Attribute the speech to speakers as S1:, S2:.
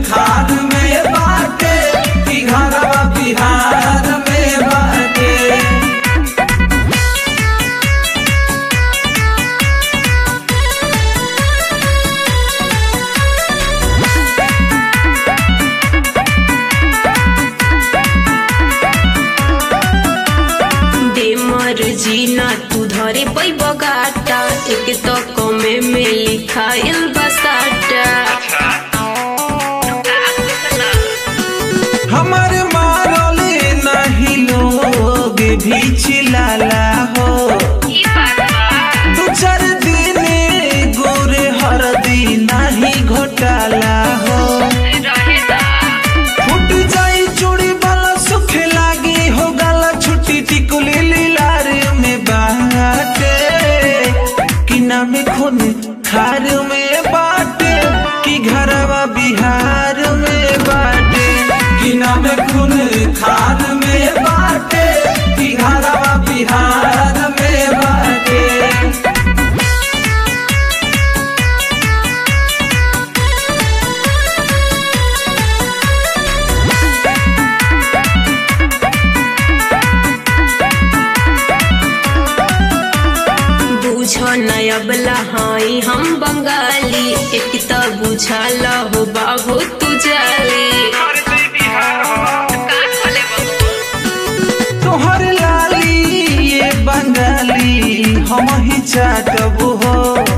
S1: खान में बाटे कि घरवा बिहार में बाटे
S2: बेमर जीना तू धरे पैब गाटा एक तो कमे में लिखाइल बसाटा
S1: हमारे मारले नहीं लोग भी चिल्लाला हो दो चार दिन गोरे हर दिन नहीं घोटाला हो फूट जाई चूड़ी वाला सुख लागी हो गला छुट्टी टिकुली लीलार में बाटे कि ना में खून खार में बाटे कि घरवा बिहार में बाटे कि ना में खून खार में बाटे कि घरवा बिहार में बाटे
S2: बुझ नयबला हाई हम बंगाली एक तो बुझल हो बाबू तू जाली
S1: तोहर लाली ये बंगाली हम ही चाटब हो